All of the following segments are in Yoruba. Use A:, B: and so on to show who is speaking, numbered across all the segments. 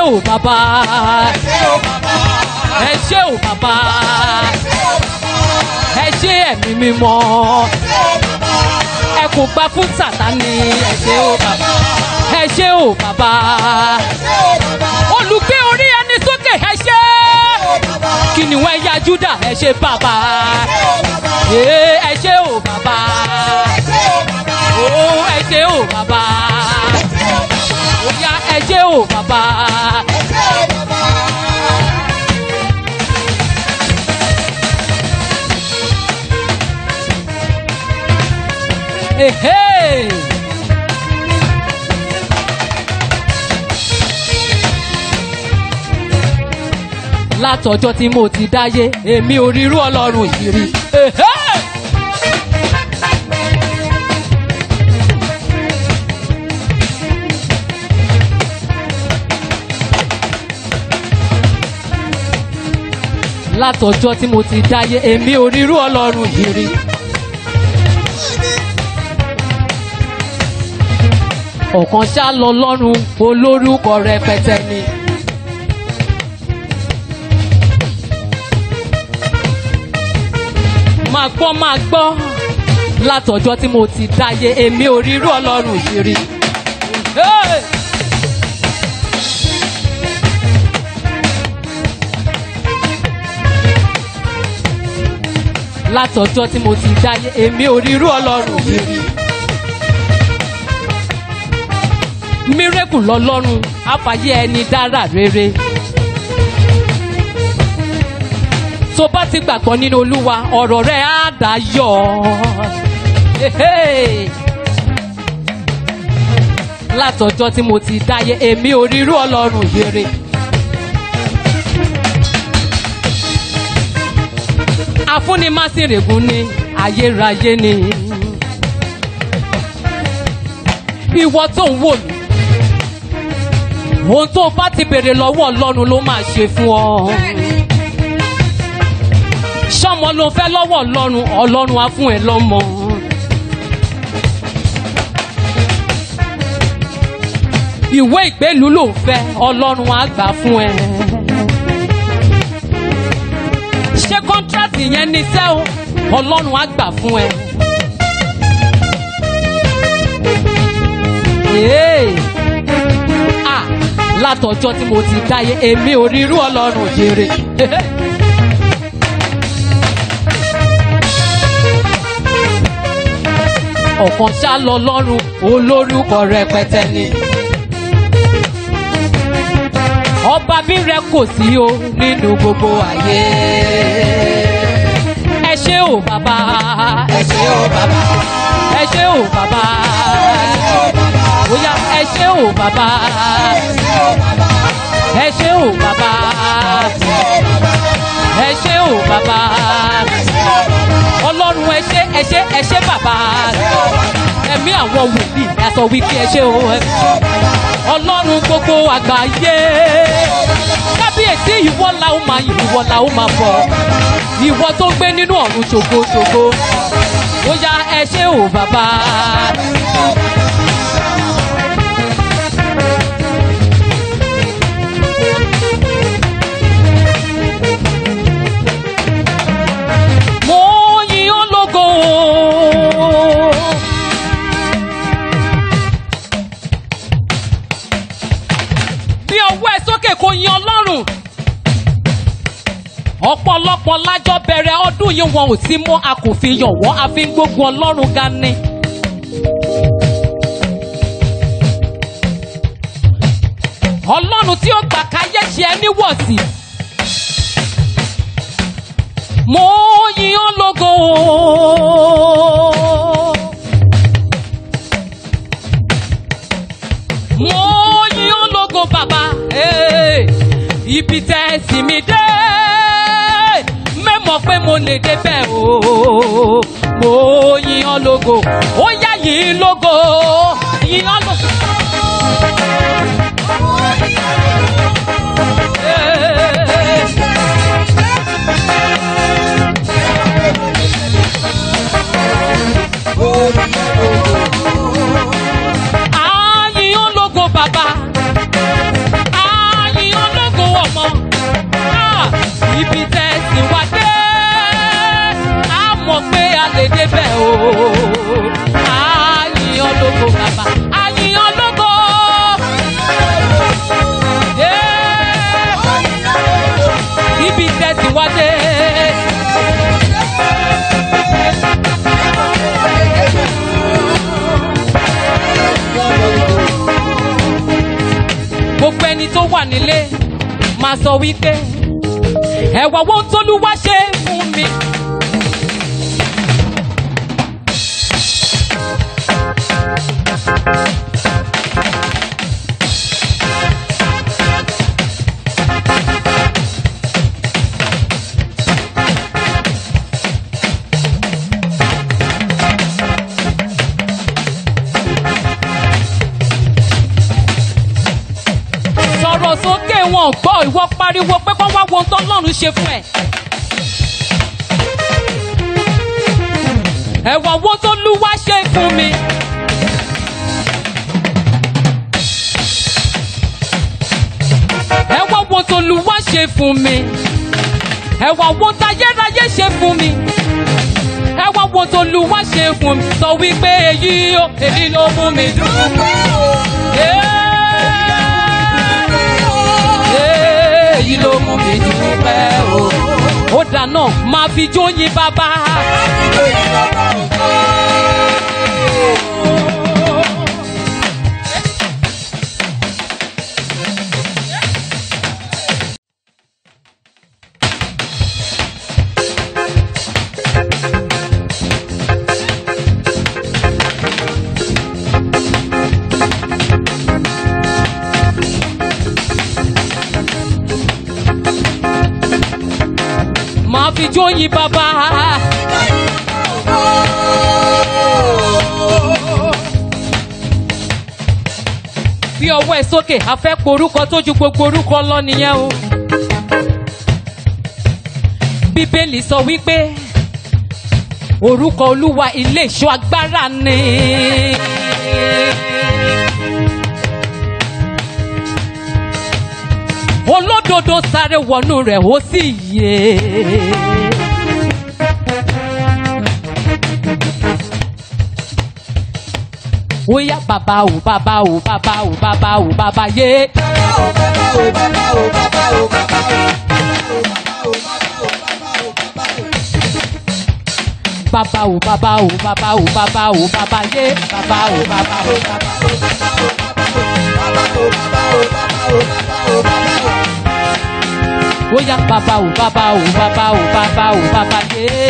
A: ò bàbá
B: ṣé o bàbá.
A: ẹ ṣé ò bàbá
B: ṣé o bàbá.
A: ẹ ṣé ẹ̀mí mímọ́
B: ṣé o bàbá.
A: ẹ kò gbà fún sàtánì ẹ ṣé ò bàbá ẹ ṣé ò bàbá
B: ṣé o bàbá.
A: olùgbé orí ẹni sókè ẹ ṣé
B: o bàbá.
A: kìnìún ẹ̀yà júdà ẹ ṣé bàbá
B: ṣé o bàbá.
A: ee ẹ ṣé ò bàbá
B: ṣé o bàbá.
A: o ẹ ṣé ò bàbá
B: ṣé o bàbá.
A: oya ẹ ṣé ò bàbá
B: ṣé o bàbá.
A: ehe. látọjọ́ tí mo ti dáyé èmi ò rírú ọlọ́run yìí rí. Ehe! látọjọ́ tí mo ti dáyé èmi ò rírú ọlọ́run yìí rí. ọ̀kan ṣá lọ lọ́rùn olórúkọ rẹpẹtẹ ni. máa gbọ́ máa gbọ́ látọjọ́ tí mo ti dáyé èmi ò rírú ọlọ́run yìí rí. Hey! látọjọ́ tí mo ti dáyé èmi ò rírú ọlọ́run yìí rí. mírèkù lọlọ́run àfàyè ẹni dára rere. tó bá ti gbàgbọ́ nínú olúwa ọ̀rọ̀ rẹ̀ á dayọ̀. Ehe. látọjọ́ tí mo ti dáyé èmi ò rírú ọlọ́run yìí rí. afúnimásìrègùn ni ayérayé ni. ìwọ tó ń wò mí ohun tó o bá ti béèrè lọ́wọ́ ọlọ́run ló máa ṣe fún ọ. sọmọ ló fẹ́ lọ́wọ́ ọlọ́run ọlọ́run á fún ẹ lọ́mọ. ìwé ìgbélú ló ń fẹ́ ọlọ́run á gbà fún ẹ. ṣé kọ́ńtrátì yẹn ní sẹ́ o ọlọ́run á gbà fún ẹ. Ee. Ah, látọjọ́ tí mo ti dáyé èmi ò rí irú ọlọ́run jèrè. ọ̀kan ṣá lọ lọ́rùn olórúkọ rẹpẹtẹ ni. ọba bí rẹ kò sí o nínú gbogbo ayé. ẹ ṣé o bàbá ẹ ṣé o bàbá ẹ ṣé o bàbá bóyá ẹ ṣé o bàbá ẹ ṣé o bàbá ẹ ṣé o bàbá ọlọ́run ẹ ṣé ẹ ṣé ẹ ṣé bàbá ẹ̀mí àwọn wòlíì ẹ sọ wípé ẹ ṣé o ọlọ́run gbogbo àgbáyé kábíyèsí ìwọ la ó máa yìn ìwọ la ó máa bọ̀ ìwọ tó gbé nínú ọ̀run ṣògo-ṣògo bóyá ẹ ṣé o bàbá. mo yìn ọ́ lógo. bí ọwọ́ ẹ sókè kò yin ọlọ́run. ọ̀pọ̀lọpọ̀ lájọ bẹ̀rẹ̀ ọdún yìí wọn ò sí mọ́ a kò fi yàn wọ́n a fi ń gbógun ọlọ́run ga ni. ọlọ́run tí ó gbà káyé ṣe ẹ́ níwọ̀sí. mo yìn ọ́ lógo. mo yìn ọ́ lógo bàbá Hey, ibi tẹ́ ẹ sì mí dé mẹ́mọ̀ pé mo lè débẹ̀ o mo yìn ọ́ lógo ó yá yìn lógo yìn ọ́ lógo. Hey. Àyìn ológo bàbá. Àyìn lè débẹ̀ o. Àyìnyàn lógo bàbá, àyìnyàn lógo. Yeah. Ibi tẹ̀sí wá dé. Gbogbo ẹni tó wà nílé máa sọ wípé ẹ̀wà wo tólúwa ṣe fún mi. sọ̀rọ̀ sókè wọn gbọ́ ìwọ pariwo pé kó wá wo ohun tọ́lọ́run ṣe fún ẹ. ẹ̀wọ̀n wo tó lú wá ṣe fún mi. ẹ̀wọ̀n wo tó lú wá ṣe fún mi. ẹ̀wọ̀n wo tayérayé ṣe fún mi. ẹ̀wọ̀n wo tó lú wá ṣe fún mi. sọ wípé èyí ó èyí ló mú mi dùn. Yeah èyí ló mú mi dúpẹ́ o. ó dáná máa fi jóyin bàbá. máa fi jóyin bàbá. bí ọwọ́ ẹ̀ sókè a fẹ́ porúkọ tó ju gbogbo orúkọ lọ nìyẹn o. bíbélì sọ wípé orúkọ olúwa ilé ìṣọ́ agbára ni. olódodo sáré wọnú rẹ̀ ó sì yé. ó yá bàbá ò bàbá ò bàbá ò bàbá ò bàbá yé. bàbá ò bàbá ò bàbá ò bàbá ò bàbá yé. bàbá ò bàbá ò bàbá ò. ó yá bàbá ò bàbá ò bàbá ò bàbá ò bàbá yé.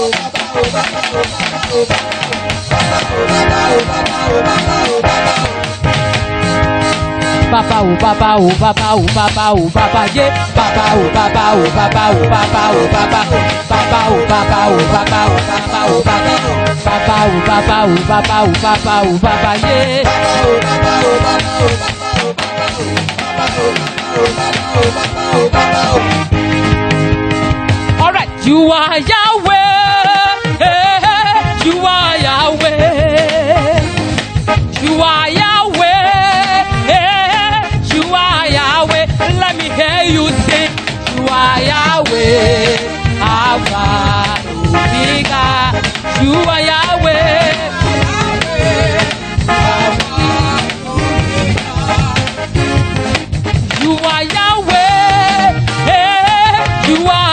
A: bàbá ò bàbá ò bàbá ò bàbá ò bàbá yé. bàbá ò bàbá ò bàbá ò bàbá ò bàbá bàbá ò bàbá ò bàbá ò bàbá ò bàbá bàbá ò bàbá ò bàbá ò bàbá ò bàbá yé. Alright, you are Yahweh. eh, You are Yahweh. You are Yahweh. eh, You are Yahweh. Let me hear you sing. You are Yahweh. Alpha, Omega. You are Yahweh. You are Yahweh. eh, You are